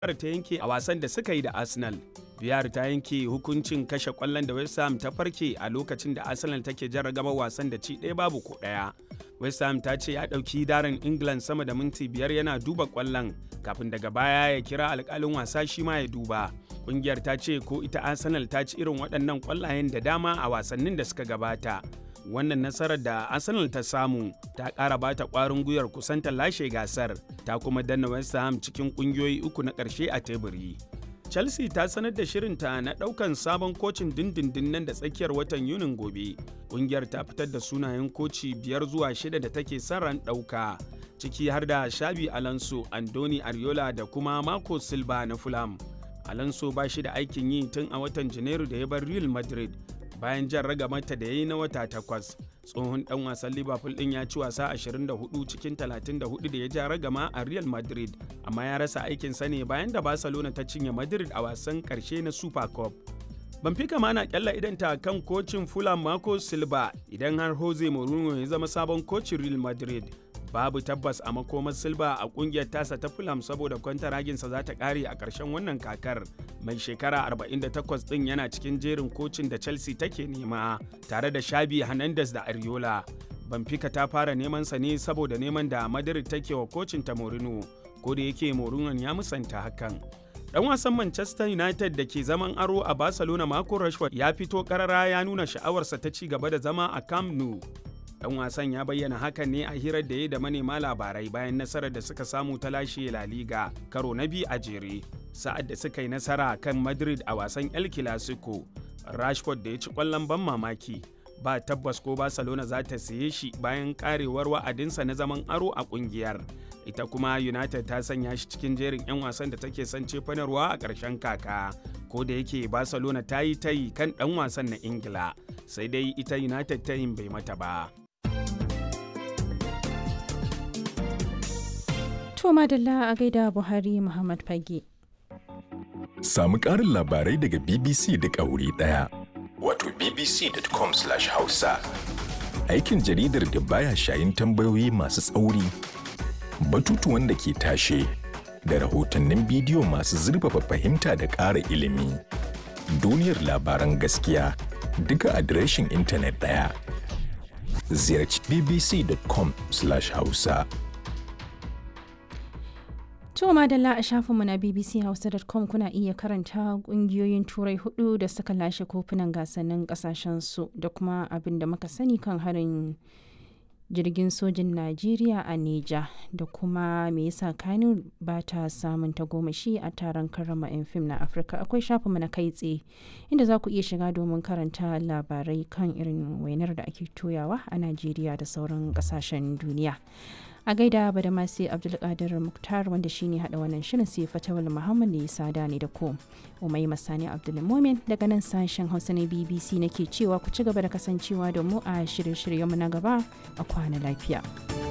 Biyar ta yanke a wasan da suka yi da Arsenal. Biyar ta yanke hukuncin kashe kwallon da West Ham ta farke a lokacin da Arsenal take jarragaba wasan da ci ɗaya babu ko ɗaya. West Ham ta ce ya ɗauki darin England sama da minti biyar yana duba kwallon kafin daga baya ya kira alƙalin wasa shi ma ya duba. Ƙungiyar ta ce ko ita Arsenal ta ci irin waɗannan kwallayen da dama a wasannin da suka gabata. wannan nasarar da arsenal ta samu ta ƙara bata ƙwarin gwiwar kusanta lashe gasar ta kuma danna west ham cikin ƙungiyoyi uku na ƙarshe a teburi chelsea ta sanar da shirinta na ɗaukan sabon kocin dindindin nan da tsakiyar watan yunin gobe ƙungiyar ta fitar da sunayen koci biyar zuwa shida da take son ran ɗauka ciki har da shabi alonso andoni ariola da kuma marco silva na fulham alonso ba shi da aikin yi tun a watan janairu da ya bar real madrid bayan jan ragamata da ya yi na wata takwas tsohon dan wasan liverpool din ya ci wasa 24 cikin 34 da ya ja ragama a real madrid amma ya rasa aikinsa ne bayan da barcelona ta cinye madrid a wasan karshe na super cup Benfica ma na kyalla idanta kan kocin Fulham Marco Silva idan har Jose Mourinho ya zama sabon kocin Real Madrid. Babu tabbas a makomar Silva a kungiyar tasa ta Fulham saboda kwantaraginsa za ta kare a ƙarshen wannan kakar. Mai shekara 48 ɗin yana cikin jerin kocin da Chelsea take nema tare da Shabi Hernandez da Ariola. Benfica ta fara neman sa ne saboda neman da Madrid take wa kocin ta Mourinho, ko da yake Mourinho ya musanta hakan. Dan wasan Manchester United da ke zaman aro a Barcelona Marco Rashford ya fito karara ya nuna sha'awarsa ta ci gaba da zama a Camp Nou. Dan wasan ya bayyana hakan ne a hirar da ya da manema labarai bayan nasarar da suka samu ta lashe La Liga karo na biyu a jere. Sa'ad da suka yi nasara kan Madrid a wasan El Clasico, Rashford da ya ci kwallon ban mamaki. Ba tabbas ko Barcelona za ta siye shi bayan karewar wa'adinsa na zaman aro a kungiyar. ita kuma united ta sanya shi cikin jerin 'yan wasan da take son cefanarwa a ƙarshen kaka ko da yake barcelona ta yi tayi kan ɗan wasan na ingila sai dai ita united tayin bai mata ba to madalla a gaida buhari muhammad fage samu ƙarin labarai daga bbc da wuri ɗaya wato bbc.com/hausa aikin jaridar da baya shayin tambayoyi masu tsauri batutuwan da ke tashe da rahotannin bidiyo masu zurfafa fahimta da ƙara ilimi. Duniyar labaran gaskiya duka adireshin intanet ɗaya. Ziyarci bbc.com/hausa. To madalla a shafinmu na bbchausa.com kuna iya karanta kungiyoyin turai hudu da suka lashe kofunan gasannin kasashensu da kuma abin da muka sani kan harin jirgin sojin Najeriya a Neja da kuma me yasa Kano ba ta samun tagomashi a taron karrama 'yan fim na Afirka akwai shafinmu na kai tsaye inda za ku iya shiga domin karanta labarai kan irin wainar da ake toyawa a Najeriya da sauran kasashen duniya. a gaida ba da masu abdulkadir muktar wanda shine hada wannan shirin sai fatawal muhammad ne sada ne da ko umai masani abdulmomin daga nan sashen hausa na bbc nake cewa ku ci gaba da kasancewa da mu a shirye-shiryenmu na gaba a kwana lafiya.